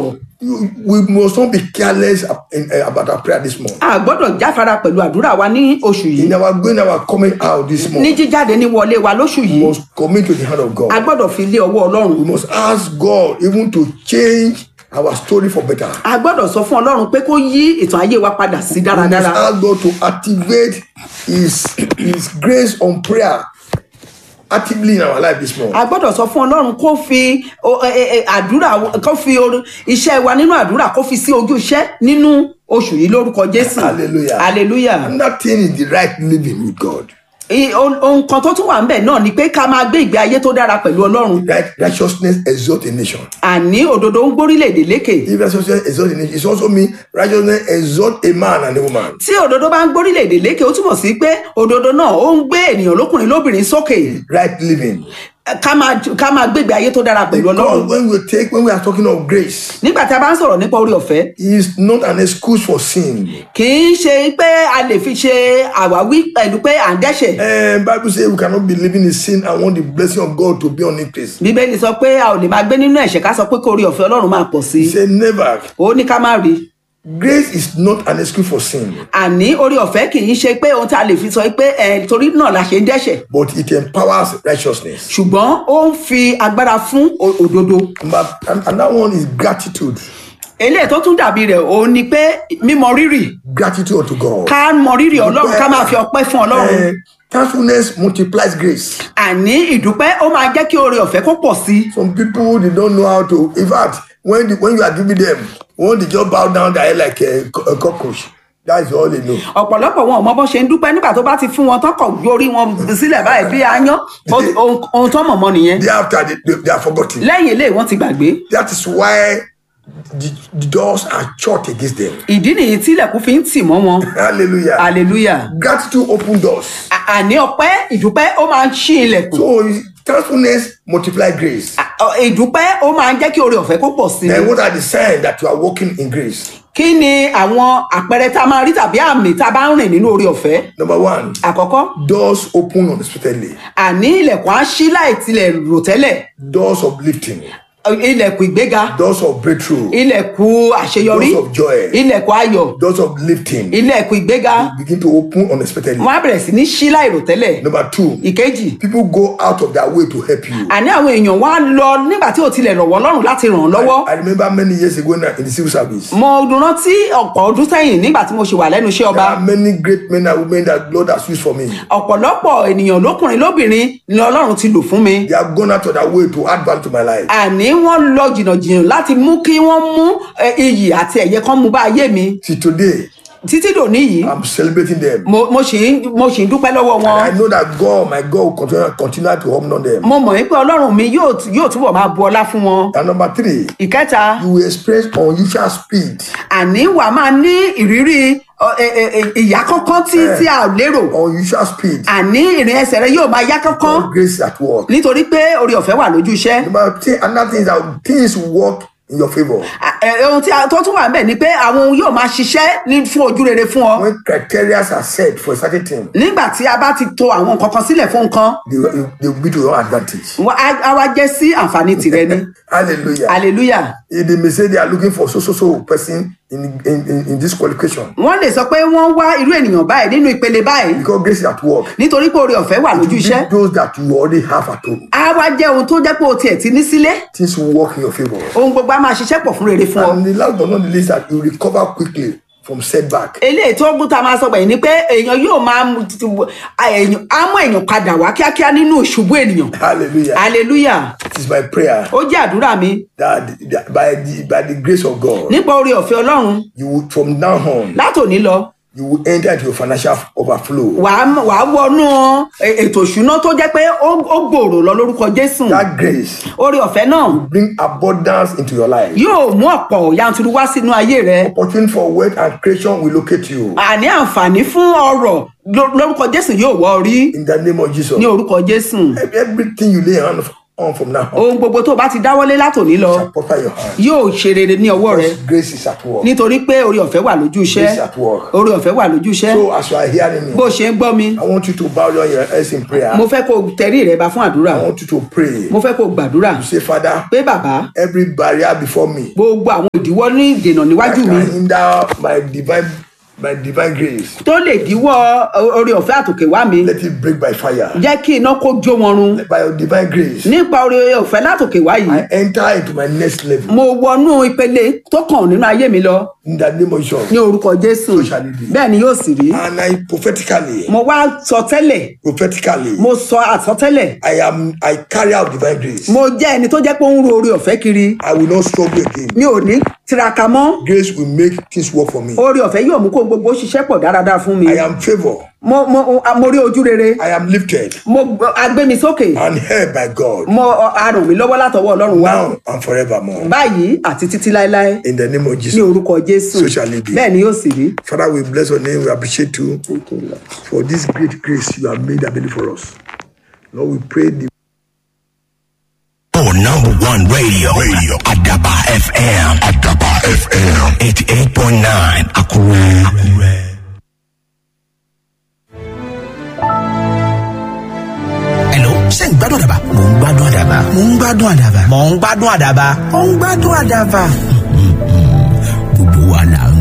sọ̀rọ̀ You- we must not be careless ab- in- eh, about our prayer this month. a gbọ́dọ̀ jáfara pẹ̀lú àdúrà wa ní oṣù yìí In our going, our coming out this ní month, jíjáde ní wọlé wa lóṣù we yìí must commit to the hand of a God. gbọ́dọ̀ fi lé ọwọ́ ọlọ́run We must ask God even to change our story for better. a gbọ́dọ̀ sọ fún ọlọ́run pé kó yí ìtàn ayé wa padà sí We must dáradára ask God to activate His His grace on prayer actively in our life this month. a gbọ́dọ̀ sọ fún ọlọ́run kó fi o- ẹ- ẹ- ẹ- àdúrà kó fi oru- iṣẹ́ wa nínú àdúrà kó fi sí ojú iṣẹ́ nínú oṣù yìí lórúkọ jésù Hallelujah. hallelujah Another thing is the right living with God. I- ohun ohun kan tó tún wà ń bẹ̀ náà ni pé ká máa gbé ìgbé ayé tó dára pẹ̀lú ọlọ́run Right, righteousness exalt a nation. àní òdodo ń gbórílẹ̀-èdè lékè If righteousness exalt a nation, it also means righteousness exalt a man and a woman. tí òdodo bá ń gbórílẹ̀-èdè lékè ó túmọ̀ sí pé òdodo náà ó ń gbé ènìyàn lókùnrin lóbìnrin sókè Right living. ká máa ká máa gbé ìgbé ayé tó dára pẹ̀lú ọlọ́run Because when we take when we are talking of grace, nígbà tí a bá ń sọ̀rọ̀ nípa orí ọ̀fẹ́ it is not an excuse for sin. kì í ṣe pé a lè fi ṣe àwáwí pẹ̀lú pé à ń dẹ́ṣẹ̀ And Bible says we cannot be living in sin and want the blessing of God to be on increase. bíbélì sọ pé a ò lè máa gbé nínú ẹ̀ṣẹ̀ ká sọ pé kó orí ọ̀fẹ́ ọlọ́run máa pọ̀ sí He i said never. ó ní ká má rí Grace is not an excuse for sin, àní orí ọ̀fẹ́ kì í ṣe pé ohun tí a lè fi sọ pé ẹ torí náà la ṣe ń dẹ́ṣẹ̀ but it empowers righteousness. ṣùgbọ́n ó ń fi agbára fún o- òdodo But and, and that one is gratitude. eléyìí tó tún dàbí rẹ̀ òun ni pé mímọ rírì Gratitude unto God. ká mọ rírì ọlọ́run ká máa fi ọpẹ́ fún ọlọ́run Eh, thankfulness multiplies grace. àní ìdúpẹ́ ó máa jẹ́ kí oore ọ̀fẹ́ kó pọ̀ sí i Some people they don't know how to. In fact, when the, when you are giving them, when they just bow down their head like a, co- a cockroach. That is all they know. ọ̀pọ̀lọpọ̀ wọn ò mọ bó ṣe ń dúpẹ́ nígbà tó bá ti fún wọn tán kọ̀ gbé orí wọn sílẹ̀ báyìí bí aáyán ó- ohun ohun tó mọ̀mọ́ nìyẹn Thereafter, they, they, they are forgotten. lẹ́yìn eléyìí wọ́n ti gbàgbé That is why the, the doors are shut against them. ìdí nìyí tí ilẹ̀kùn fi ń tì mọ́ wọn Hallelujah. hallelujah Gratitude open doors. À- àní ọpẹ́ ìdúpẹ́ ó máa ń ṣí ilẹ̀kùn So thankfulness multiply grace. À- ọ- ìdúpẹ́ ó máa ń jẹ́ kí oore ọ̀fẹ́ kó pọ̀ sí i Then what are the signs that you are walking in grace? kí ni àwọn àpẹẹrẹ tá a máa rí tàbí àmì tá a bá ń rìn nínú oore ọ̀fẹ́ Number one, àkọ́kọ́ doors open unexpectedly. àní ilẹ̀kùn á ṣí láì tilẹ̀ rò tẹ́lẹ̀ Doors of lifting. ilẹ̀kùn ìgbéga Doors of breakthrough. ilẹ̀kùn àṣeyọrí Doors of joy. ilẹ̀kùn ayọ̀ Doors of lifting. ilẹ̀kùn ìgbéga Begin to open unexpectedly. wọ́n á bẹ̀rẹ̀ sí ní ṣí láì rò tẹ́lẹ̀ Number two, ìkejì people go out of their way to help you. àní àwọn èèyàn wá lọ nígbà tí ò tilẹ̀ rọ̀wọ́ lọ́rùn láti ràn án lọ́wọ́ I remember many years ago in the in the civil service. mo rántí ọ̀pọ̀ ọdún sẹ́yìn nígbà tí mo ṣe wà lẹ́nu iṣẹ́ ọba There are many great men and women that Lord has used for me. ọ̀pọ̀lọpọ̀ ènìyàn lókùnrin lóbìnrin ni ọlọ́run ti lò fún mi They have gone out of their way to add value to my life. àní wọ́n lọ jìnnàjìnnà láti mú kí wọ́n mú eh, iyì àti ẹ̀yẹ kan mú bá ayé mi See, today, títí dòní yìí I'm celebrating them. mo mo sì ń mo sì ń dúpẹ́ lọ́wọ́ wọn I know that God, my God, will continue, continue to honor them. mo mọ̀ wípé ọlọ́run mi yóò yóò túbọ̀ máa bu ọlá fún wọn And number three, ìkẹta you will experience unusual speed. àní wà á máa ní ìrírí ọ, ẹ, ẹ, ẹ, ìyá kánkán tí tí a ò lérò Unusual speed. àní ìrìn ẹsẹ̀ rẹ yóò máa yá kánkán of Grace at work. nítorí pé orí ọ̀fẹ́ wà lójú iṣẹ́ Number three, another thing is that things work in your favor. À, ẹ, ohun tí a tó tún wà ń bẹ̀ ni pé àwọn ohun yóò máa ṣiṣẹ́ ní fún ojú rere fún ọ When criteria are set for a certain thing, nígbà tí a bá ti to àwọn nǹkan kan sílẹ̀ fún nǹkan they, will- they will be to your advantage. wọ́n á á wá jẹ́ sí àǹfààní tìrẹ ni Hallelujah. hallelujah Eh, They may say they are looking for so so so person in, in, in, in this qualification wọ́n lè sọ pé wọ́n wá irú ènìyàn báyìí nínú ìpele báyìí because grace is at work. nítorí pé orí ọ̀fẹ́ wà It lójú will iṣẹ́ be those that you already have at home. á wá jẹ́ ohun tó jẹ́ pé o tiẹ̀ ti ní sílé Things will work in your favor. ohun gbogbo á máa ṣiṣẹ́ pọ̀ fún rere fún ọ And the last but not the least, that you recover quickly from setback. eléyìí tó gbúta máa sọ gbẹ̀yìn ni pé èèyàn yóò máa mú ti- ti- èèyàn- á mú èèyàn padà wá kíákíá nínú ìṣubú ènìyàn Hallelujah. hallelujah It is my prayer ó jẹ́ àdúrà mi that, that by the by the grace of God, nípa orí ọ̀fẹ́ ọlọ́run you will from now on látòní lọ you will enter into your financial overflow. wàá wàá wọnú e- ètò ìṣúná tó jẹ́ pé ó ó gbòòrò lọ lórúkọ jésù That grace orí ọ̀fẹ́ náà bring abundance into your life. yóò mú ọ̀pọ̀ yanturu wá sínú ayé rẹ Opportunity for wealth and creation will locate you àní àǹfààní fún ọrọ̀ ló- lórúkọ jésù yóò wọ orí in the name of Jesus. ní orúkọ jésù Everything you lay hand on from now on. ohun gbogbo tó o bá ti dáwọ́lé látòní lọ shall prosper your hand. yóò ṣe rere ní ọwọ́ rẹ Grace is at work. nítorí pé orí ọ̀fẹ́ wà lójú iṣẹ́ Grace at work. orí ọ̀fẹ́ wà lójú iṣẹ́ So as you are hearing bó me, o ṣe ń gbọ́ mi I want you to bow down your heads in prayer. mo fẹ́ kó o tẹrí rẹ ba fún àdúrà I want you to pray. mo fẹ́ kó o gbàdúrà Say, Father, pé bàbá every barrier before me gbogbo àwọn ìdíwọ́ ní ìdènà that níwájú mi can hinder my divine my divine grace, tó lè díwọ́ orí ọ̀fẹ́ àtòkè wá mi let it break by fire. jẹ́ kí iná kó jó wọn run By your divine grace, nípa orí ọ̀fẹ́ látòkè wá yìí I enter into my next level. mo wọnú ìpele tó kàn nínú ayé mi lọ In the name of Jesus. ní orúkọ jésù So shall it be. bẹ́ẹ̀ ni yóò sì rí And I prophetically, mo wá sọ tẹ́lẹ̀ prophetically, mo sọ àsọtẹ́lẹ̀ I am I carry out divine grace. mo jẹ́ ẹni tó jẹ́ pé ó ń ro orí ọ̀fẹ́ kiri I will not struggle again. mi ò ní tiraka mọ́ Grace will make things work for me. orí ọ̀fẹ́ yóò mú kó gbogbo ṣiṣẹ́ pọ̀ dáradára fún mi I am favored. mo mo mo rí ojú rere I am lifted mo agbé mi sókè and held by God mo arùn mi lọ́wọ́ látọwọ́ ọlọ́run wá now and forevermore. báyìí àti títí láéláé In the name of ní Jesus. orúkọ jésù So shall it be. bẹ́ẹ̀ ni yóò sì rí. Father, we bless your name. We appreciate you for this great grace you have made available for us. Lord, we pray the Oh, number one radio. Radio. Adaba FM. Adaba FM. 88.9. Akure. Akure. Hello, ṣé ń gbádùn àdàbà? Mò ń gbádùn àdàbà. Mò ń gbádùn àdàbà. Mò ń gbádùn àdàbà. Mò ń gbádùn àdàbà. Gbogbo wa là ń